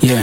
yeah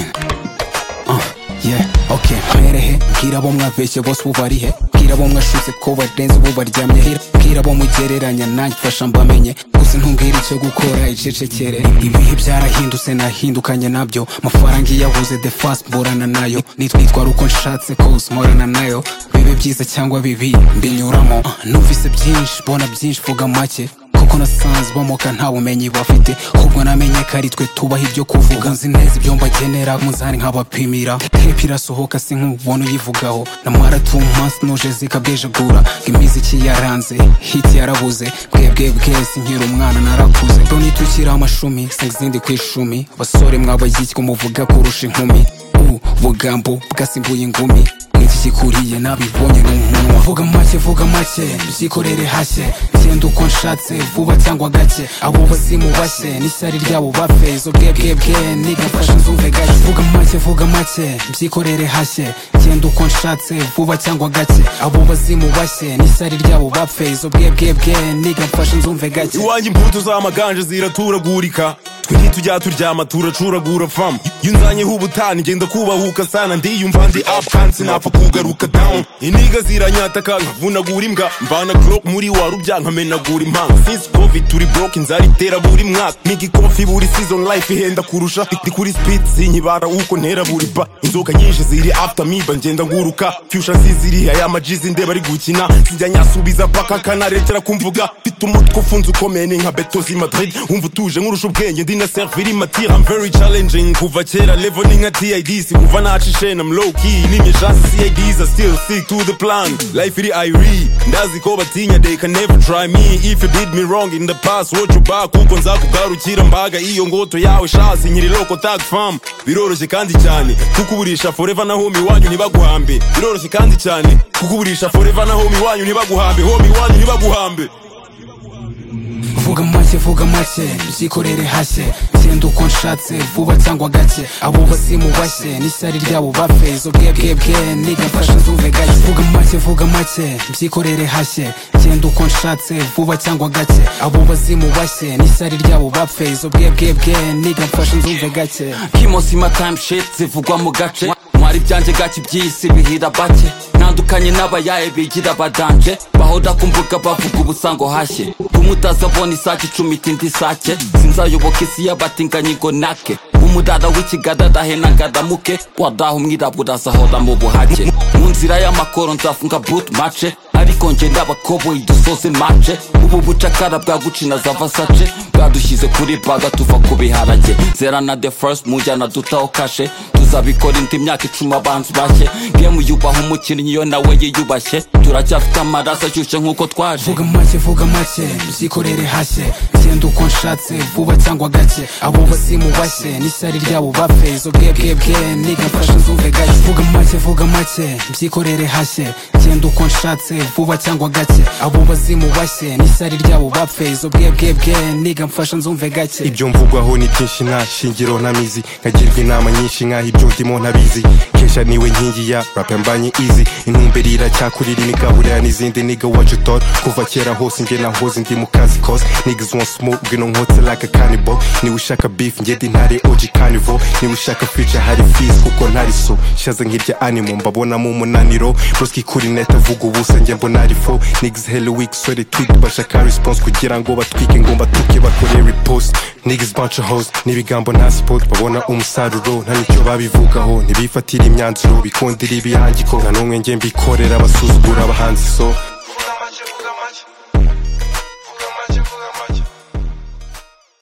uh, yeah okay mperehe mbwira abo mwabeshye bose ubu barihe mbwira abo mwashuze ko barenze ubu baryamye hira mbwira abo mugereranya nanjye fasha mbamenye gusa ntumbwire icyo gukora icecekere ibihe byarahindutse nahindukanye nabyo amafaranga iyo abuze the fast mburana nayo nitwitwara uko nshatse kose mporana nayo bibe byiza cyangwa bibi mbinyuramo Uh, numvise byinshi mbona byinshi vuga make kuko nasanze bamoka nta bumenyi bafite ahubwo namenye ko ari twe tubaha ibyo kuvuga nzi neza ibyo mbagenera munzani nkabapimira tepe irasohoka si nk'ubona uyivugaho na mwaratumansi nuje zikabwejagura ngo imiziki yaranze hiti yarabuze bwebwe bwese nkiri umwana narakuze loni tukiri amashumi sinzi izindi ku icumi abasore mwabayitwa muvuga kurusha inkumi ubu bugambo bwasimbuye ingumi iki kikuriye nabibonye n'umunwa vuga make vuga make byikorere hashye genda uko nshatse vuba cyangwa gake abo bazimu bashye n'ishyari ryabo bapfe izo bwebwebwe nigafashe nzumve gake vuga make vuga make byikorere hashye genda uko nshatse vuba cyangwa gake abo bazimu bashye n'ishyari ryabo bapfe izo bwebwebwe nigafashe nzumve gake iwanjye imputu z'amaganje ziraturagurika twiri tujya turyama turacuragura fam iyo nzanyeho ubutani ngenda kubahuka sana ndiyumva ndi up kandi sinapfa kugaruka down iniga ziranyataka nkavunagura imbwa mvana glock muri wa rubya nkamenagura impanga since covid turi broke inzara itera buri mwaka nigi kofi buri season life ihenda kurusha ndi kuri speed sinkibara uko ntera buri ba inzoka nyinshi ziri after me ngenda nguruka future ziziriya ya majizi ndeba ari gukina sinjya nyasubiza paka kanarekera kumvuga mfite umutwe ufunze ukomeye ni nka beto zi madrid wumva utuje nkurusha ubwenge ndi na servir imatira I'm very challenging kuva kera level ni nka TID sikuva naca ishena I'm low key n'imijasi CIDs are still stick to the plan life iri iri ndazi ko batinya they can never try me if you did me wrong in the past watch you back kuko nzakugarukira mbaga iyo ngoto yawe shasi nyiri local tag farm biroroshye kandi cyane kukuburisha forever na homie wanyu ntibaguhambe biroroshye kandi cyane kukuburisha forever na homie wanyu ntibaguhambe homie wanyu ntibaguhambe vuga make vuga make byikorere hashye genda uko nshatse vuba cyangwa gake abo bazimu bashye n'ishyari ryabo bapfe izo bwebwebwe nigafashe nzumve gake vuga make vuga make byikorere hashye genda uko nshatse vuba cyangwa gake abo bazimu bashye n'ishyari ryabo bapfe izo bwebwebwe nigafashe nzumve gake kimosima time shit zivugwa mu gace mwari byanjye gake iby'isi bihira bake ntandukanye n'abayaye bigira badanje bahora ku mbuga bavuga ubusango hashye umutazabona isake icumita indi sake sinzayoboka isi y'abatinganyigo nake umudada w'ikigadadahe nagadamuke wadaho umwirabura azahora mu buhake mu nzira y'amakoro nzafunga boot mace ariko nge ndabakoboyi dusoze mace ubu bucakara bwa gucina za vasace bwadushyize kuri baga tuva ku biharage zera na the first mu njyana dutaho kashe tuzabikora indi myaka icumi abanzi bashye gemu yubaha umukinnyi iyo nawe yiyubashye turacyafite amaraso ashyushye nk'uko twaje vuga make vuga make byikorere hashye genda uko nshatse vuba cyangwa gake abo bazimu bashye n'ishyari ryabo bapfe izo bwebwebwe nigafashe nzumve gake vuga make vuga make byikorere hashye genda uko nshatse vuba cyangwa gake abo bazimu bashye n'ishyari ryabo bapfe izo bwebwebwe nigafashe nzumve gake ibyo mvugwaho ni byinshi nta shingiro nta mizi nkagirwa inama nyinshi nkaho ibyo ndimo ntabizi kesha niwe nkingi ya rap mbanye izi intumbero iracyakurira imigaburira n'izindi niga what you thought kuva kera hose njye nahoze ndi mu kazi kose niggas want smoke ngwino nkotse like a cannibal niwe ushaka beef njye ndi ntare OG carnival niwe ushaka future hari fees kuko ntari so shaze nk'irya animal mbabonamo umunaniro broski kuri net avuga ubusa njye mbona ari fo niggas hella weak so they tweet bashaka response kugira ngo batwike ngo mbatuke bakore repost niggas bunch of hoes n'ibigambo nta sport babona umusaruro nta nicyo babivugaho ntibifatira imyanzuro bikundira ibihangiko nta n'umwe njye mbikorera basuzugura abahanzi so